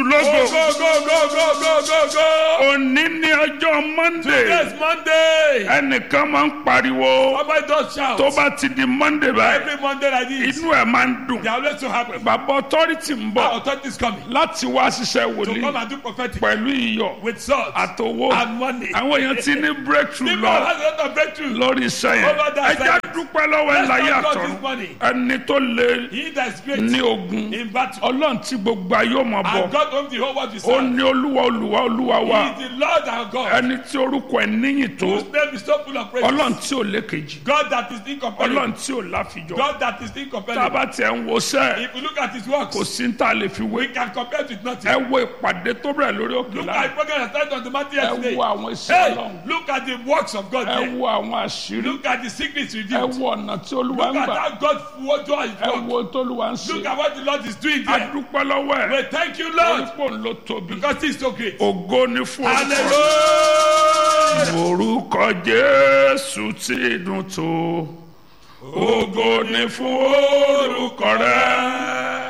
lógo Go, go, go, go, go, go, go. òní ní ọjọ́ monday Yes, Monday. ẹnìkan máa ń pariwo Somebody just shout. tó bá ti di monday báyìí Every Monday like this. inú ẹ̀ máa ń dùn They are always so happy. bàbá authority ń Our bọ̀ authority is coming láti wá ṣiṣẹ́ to come wòlíì and do prophetic pẹ̀lú iyọ̀ with salt àtowó and money. àwọn èèyàn ti ní breakthrough People lọ have a lot of breakthrough. lórí iṣẹ́ yẹn Over that ẹjẹ́ side. dúpẹ́ lọ́wọ́ ẹ̀ Let's láyé thank God àtọ̀run this morning. ẹni tó lé He that is great ní ogun in battle. ọlọ́run tí gbogbo ayé ọmọ bọ̀ And God owns the whole world with ó serve. ní olúwa olúwa olúwa wa He is the Lord our God. ẹni tí orúkọ ẹ̀ níyìn tó Whose name is so full of praise. ọlọ́run tí ò lékejì God that is incomparable. ọlọ́run tí ò láfijọ́ God that is tá a incomparable. bá tiẹ̀ ń wo sẹ́ If you look at his works, kò sí ní tá a lè fi wé we can compare it with ẹ nothing. wo ìpàdé tó bẹ̀rẹ̀ lórí òkè Look láàyè at the program that started on the mountain ẹ yesterday. wo àwọn iṣẹ́ Hey, ọlọ́run look at the works of God ẹ there. wo àwọn àṣírí Look at the secrets ẹ revealed. wo ọ̀nà tí olúwa Look ń at gbà how God what God is ẹ work. wo tó olúwa ń ṣe Look at what the Lord is doing there. adúpẹ́ lọ́wọ́ ẹ̀ We thank you, Lord, orípò ló tóbi because He is so great. ògo ni fún orúkọ Hallelujah. orúkọ jésù ti dùn tó ògo ni fún orúkọ rẹ